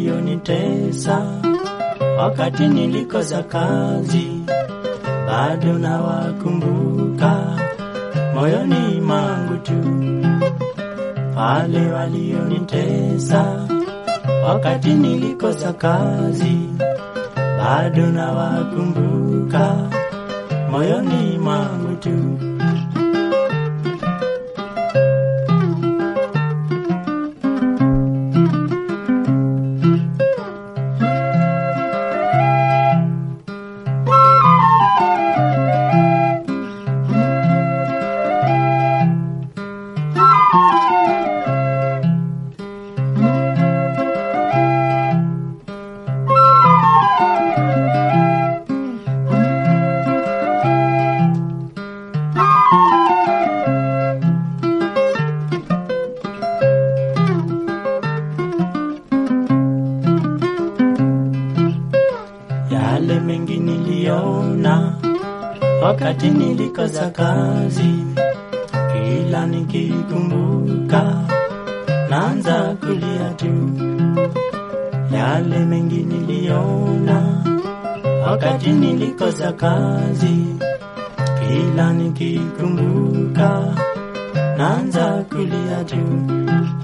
walionitesa wakati nilikosa kazi, bado nawakumbuka moyoni mwangu tu. Wale walionitesa wakati nilikosa kazi, bado nawakumbuka moyoni mwangu tu. yale mengi niliona wakati nilikosa kazi, kila nikikumbuka naanza kulia tu. Yale mengi niliona wakati nilikosa kazi, kila nikikumbuka naanza kulia tu.